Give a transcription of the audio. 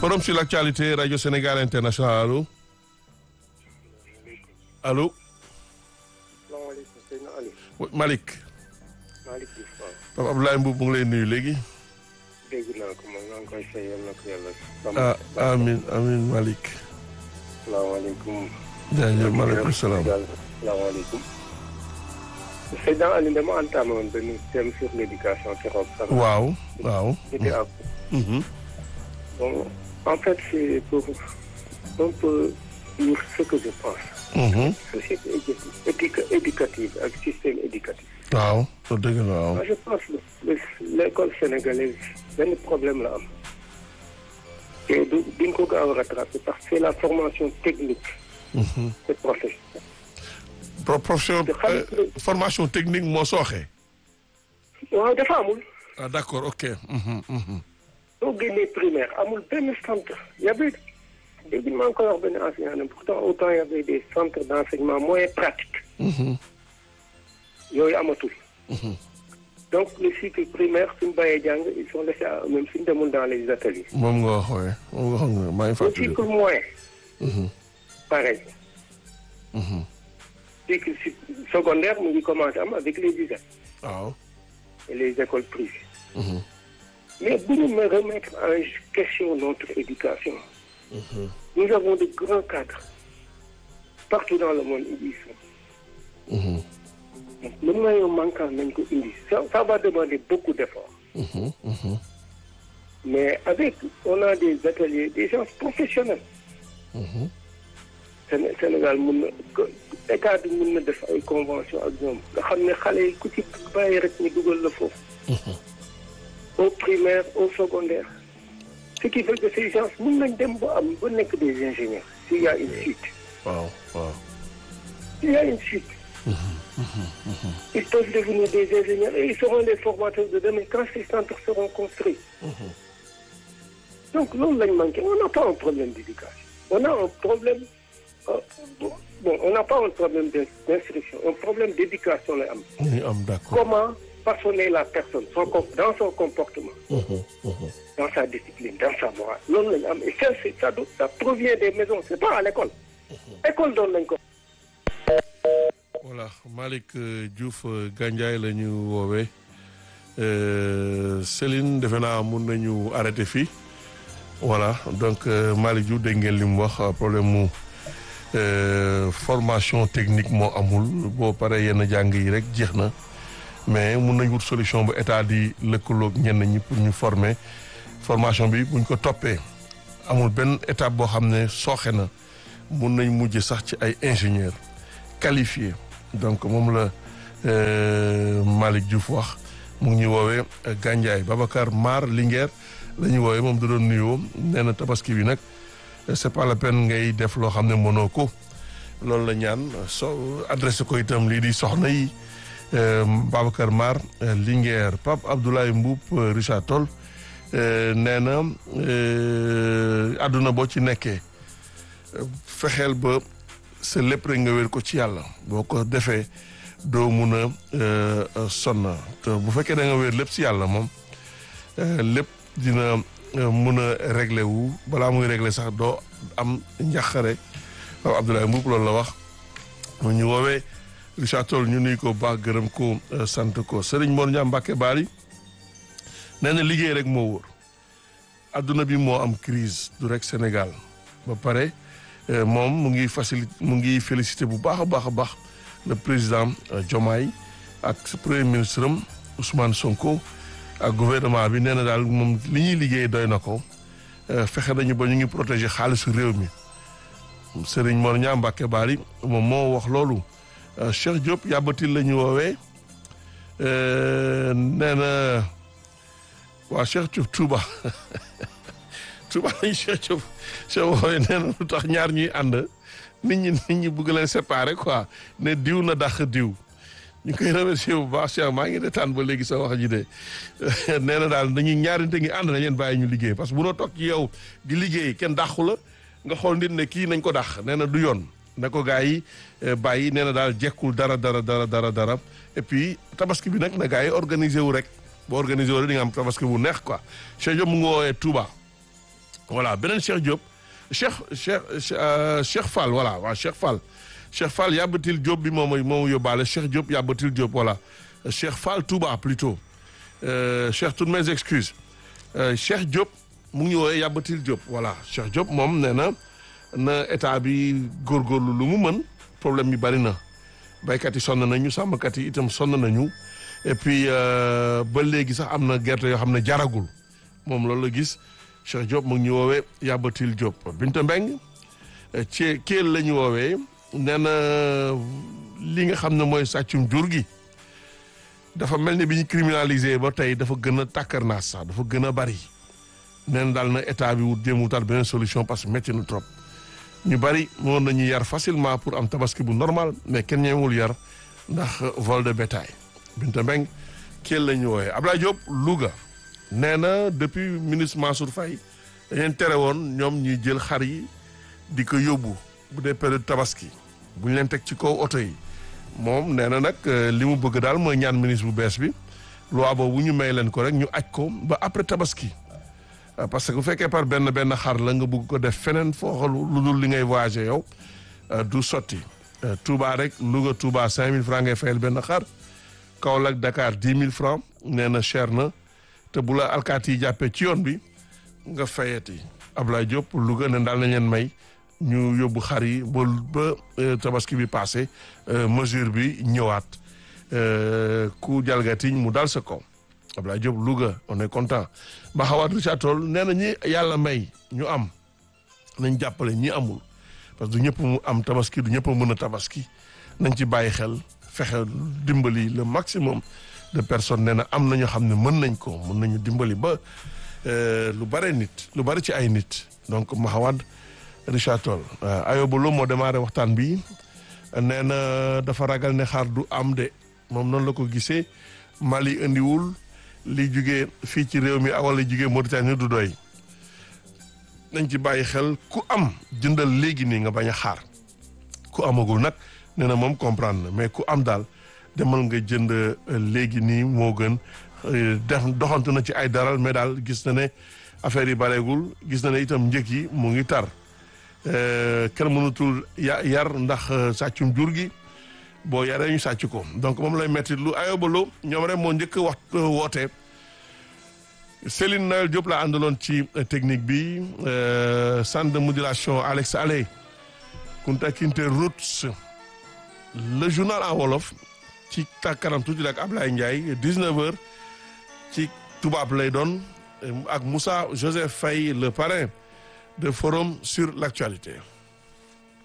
forum sur l'actualité radio Sénégal international allo allo salaamaaleykum sëñ Aliou. Malick Malick Diouf waaw. Papa Abdoulaye Mbow mu ngi lay nuyu léegi. dégg naa ko man maa ngi koy fay yal na ko yàlla. ah amin amin Malick. salaamaaleykum. jaajëf maaleykum salaam. salaamaaleykum. Seydina Aliou dama entamé woon benn thème sur l'éducation keroog sax. waaw waaw. c'était à Mhm. bon en fait c'est pour un peu dire ce que je pense. Mhm. société éducative éduca- éducative ak système éducatif. waaw soo dëgg la waaw. moi je pense que le- l'école sénégalaise benn problème la am. te du duñ ko gaaw a rattraper parce que c'est la formation technique. Mhm. c'est professionnel. Pro- profession te xam euh, formation technique moo sooxee. waaw dafa amul. ah d'accord ok. Mhm, mhm. soo génnee primaire amul benn centre y avait dégg maa ngi koy wax benn enseignant ne pourtant autant y avait des centres d'enseignement moyen pratique Mhm. yooyu amatul. donc le cycle primaire suñu bàyyee jàng ils sont laissés à eux-mêmes suñu demul dans les ateliers. moom nga wax waaye moom nga xam nga maa ngi le fàttali. cycle moyen Mhm. pareil. Mhm. cycle su- secondaire mu ngi commencé am avec les ISEP waaw. et les écoles privées. Mhm. mais bu ñu me remettre en question notre éducation. nous avons de grands cadres partout dans le monde ils y sont. Mhm. donc le moyen manquant nañ ko indi ça ça va demander beaucoup d'efforts. Mhm. Mhm. mais avec on a des ateliers des gens professionnels. Mhm. Séné- Sénégal mun na ko état bi mun na def ay convention ak ñoom nga xam ne xale yi ku ci bàyyi rek ñu dugal la foofu. au primaire au secondaire. ce qui fait que ces gens mun nañ dem ba am ba nekk des ingénieurs s'il y a une suite. waaw waaw. s'il y a une suite. ils peuvent devenir des ingénieurs et ils seront les formateurs de demain quand ces centres seront construits. donc loolu lañ manqué on n'a pas un problème d'éducation on a un problème euh, bon on n'a pas un problème d'in- d'instruction un problème d'éducation lay am ñu am d'accord. comment façonner la personne son com- dans son comportement Mhm. Mhm. dans sa discipline dans sa morale loolu lañ am et ça c'est ça do- ça provient des maisons c'est pas à l'école école doon nañ ko voilà Malick euh, Diouf euh, Gandiaye la ñu woowee euh, Céline defe naa mun nañu arrêté fii voilà donc euh, Malick Diouf dégg ngeen li mu wax euh, problème mu euh, formation technique moo amul boo paree yenn jàng yi rek jeex na mais mun nañ wut solution bu état di lëkkaloog ñenn ñi pour ñu former formation bi buñ ko toppee amul benn étape boo xam ne sooxe na mun nañ mujj sax ci ay ingénieurs qualifiés donc moom la euh, Malick Diouf wax mu ngi ñuy woowee euh, Gandiaye Babacar Mar Linguère la ñuy woowee moom da doon nuyoo nee na tabaski bi nag euh, c'est pas la peine ngay def loo xam ne mënoo ko loolu la ñaan so adressé ko itam lii di soxna yi euh, Babacar Mar euh, Linguère Pape Abdoulaye Mboup euh, Richard Toll euh, nee na euh, àdduna boo ci nekkee euh, fexeel ba sa lépp rek nga wér ko ci yàlla boo ko defee doo mun a euh, euh, sonn te bu fekkee da nga wér lépp ci yàlla moom euh, lépp dina euh, mun a régler wu balaa muy régler sax doo am njàqare waaw Abdoulaye Mboup loolu la wax mu ñu woowee Richard Toll ñu nuy ko baax gërëm ko euh, sant ko Serigne Mor Ndiam Mbacke Bari nee na liggéey rek moo wóor adduna bi moo am crise du rek Sénégal ba pare euh, moom mu ngi facilité mu ngi félicité bu baax a baax a baax le président euh, Diomaye ak sa premier ministre am Ousmane Sonko ak gouvernement bi nee na daal moom li ñuy liggéey doy na ko euh, fexe nañu ba ñu ngi protéger xaalisu réew mi Serigne Mor Niang Mbacke Bari moom moo wax loolu euh, Cheikh Diop yàbbatil la ñu woowee euh, nee na waa Cheikh Diop Touba Touba lañu Cheikh Diop Cheikh woowee nee na lu tax ñaar ñuy ànd nit ñi nit ñi bëgg leen séparer quoi ne diw na dàq diw ñu koy remercier bu baax Cheikh maa ngi retaan ba léegi sa wax ji de nee na daal dañuy ñaari nit ngi ànd na leen bàyyi ñu liggéey parce que bu noo toog ci yow di liggéey kenn dàqu la nga xool nit ne kii nañ ko dàq nee na du yoon na ko gars yi eh, bàyyi nee na daal jekkul dara dara dara dara dara et puis tabaski bi nag na gars yi organisé wu rek boo organisé wu rek di nga am tabaski bu neex quoi Cheikh Diop mu ngi woowee Touba voilà beneen Cheikh Diop Cheikh Cheikh Cheikh Fall voilà waaw Cheikh Fall Cheikh Fall Yabatil Diop bi moom mooy moom yóbbaale Cheikh Diop Yabatil Diop voilà Cheikh Fall Touba plutôt Cheikh toutes mes excuses Cheikh Diop mu ngi ñu woowee Yabatil Diop voilà Cheikh Diop moom nee na na état bi góorgóorlu lu mu mën problème bi bari na baykat yi sonn nañu sàmmkat yi itam sonn nañu et puis ba léegi sax am na gerte yoo xam ne jaragul moom loolu la gis Cheikh Diop mu ngi ñu woowee Yabatil Diop Binta Mbeng ci Kelle la ñu woowee nee na li nga xam ne mooy sàccum jur gi dafa mel ni bi ñu criminalisé ba tey dafa gën a tàkkarnaas sax dafa gën a bari nee na daal na état bi wut jéem wutaat beneen solution parce que métti na trop ñu bari moon nañu yar facilement pour am tabaski bu normal mais kenn ñemewul yar ndax vol de bétail Binta Mbeng Kelle la ñu woowee Abdoulaye Diop Louga nee na depuis ministre Mansour Faye dañeen tere woon ñoom ñuy jël xar yi di ko yóbbu bu dee période tabaski bu ñu leen teg ci kaw oto yi moom nee na nag li mu bëgg daal mooy ñaan ministre bu bees bi loi boobu ñu may leen ko rek ñu aj ko ba après tabaski parce que bu fekkee par benn benn xar la nga bëgg ko def feneen foo xool lu dul li ngay voyager yow du sotti Touba rek Louga Touba 5000 francs ngay fayal benn xar Kaolack Dakar 10 000 francs nee na cher na te bu la alkaati yi jàppee ci yoon bi nga fayati Ablaye Diop Louga ne daal nañ leen may ñu yóbbu xar yi ba ba tabaski bi passé mesure bi ñëwaat ku jalgatiñ mu dal sa kaw Ablaye Diop Louga on est content ba xawaat Richard Toll nee na ñi yàlla may ñu am nañ jàppale ñi amul parce que du ñëpp mu am tabaski du ñëpp mën a tabaski nañ ci bàyyi xel fexe dimbali le maximum de personnes nee na am na ñoo xam ne mën nañ ko mën nañu dimbali ba lu bare nit lu bari ci ay nit donc Mahawad Richard Toll Ayoba Lo moo démarré waxtaan bi nee na dafa ragal ne xaar du am de moom noonu la ko gisee Mali indiwul li jugee fii ci réew mi wala jugee Mauritanie du doy nañ ci bàyyi xel ku am jëndal léegi nii nga bañ a xaar ku amagul nag nee na moom comprendre na mais ku am daal demal nga jënd léegi nii moo gën def doxantu na ci ay daral mais daal gis na ne affaire yi bareegul gis na ne itam njëg yi mu ngi tar kenn mënutul yar ndax sàccum jur gi boo yaree ñu sàcc ko donc moom lay metti lu ayobalo ñoom rek moo njëkk wax woote Céline Noël Diop la àndaloon ci technique bi centre de modulation Alex Allé Kunta Kinte Roots le journal en wolof ci kanam tuuti ak Ablaye Ndiaye 19h ci tubaab lay doon ak Moussa Joseph Faye le parrain de forum sur l'actualité